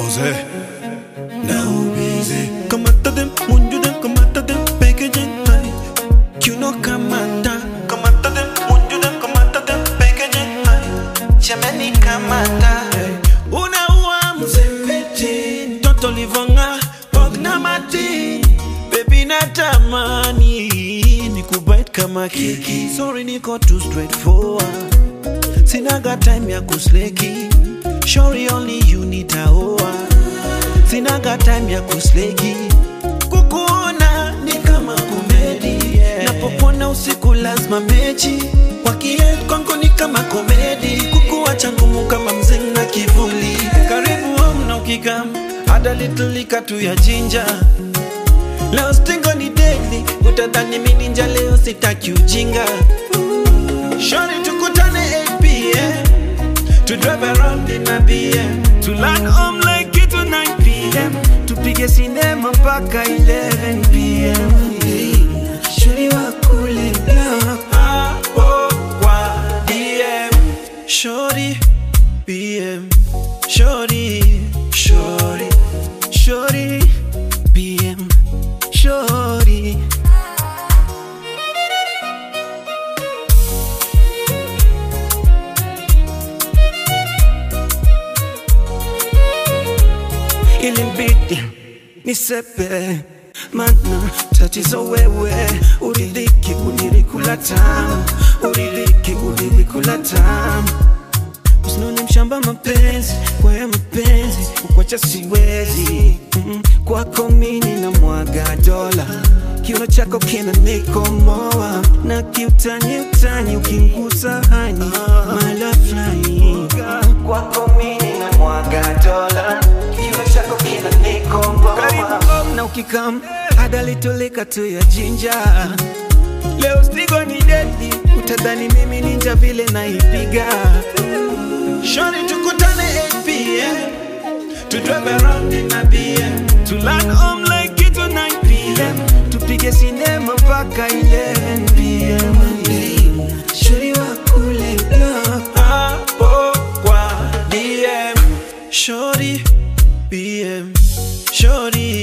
Jose. Now busy. Kamata them, munju them, kamata them, packaging high. You know kamata. Kamata them, munju them, kamata them, packaging high. Jamani kamata. Unaua mzempeti, mtoto livonga, ogna mati. Baby natamani, nikubite kama keki. Sorry niko too straightforward. Sinaga time ya kusleki. Shori only you nitaoa sinaga time ya kusleki kukuona ni kama komedi napopona usiku lazima mechi wakiet kwangu ni kama komedi kukuacha ngumu kama mzing na kivuli karibu home na ukikam hada litlika tu ya jinja leo stingo ni deadly utadhani mini ninja leo sitaki ujinga shori tukutane 8 pm to drive around in a BM to land home like it to 9 PM tupige sinema mpaka 11 PM Shuri wa kule block hapo kwa DM Shori BM Shori Shori Shori BM Shori ilimbidi nisepe mana tatizo wewe uridhiki ulirikula tamu uridhiki ulirikula tamu usinone mshamba mapenzi kwa ya mapenzi kukwacha siwezi mm, kwako mini na mwaga dola kiuno chako kina nikomoa na kiutani utani ukingusa hani mala fulani kwako mini na mwaga dola kiuno chako kina nikomoa karibu home na ukikam adalitoleka tu ya jinja leo stigo ni dedi utadhani mimi ninja vile naipiga Shorty tukutane 8 p.m. To drive around in a BM To land home like it to 9 p.m. Tupige sinema mpaka 11 p.m. Shorty wa kule block Hapo kwa DM Shorty BM Shorty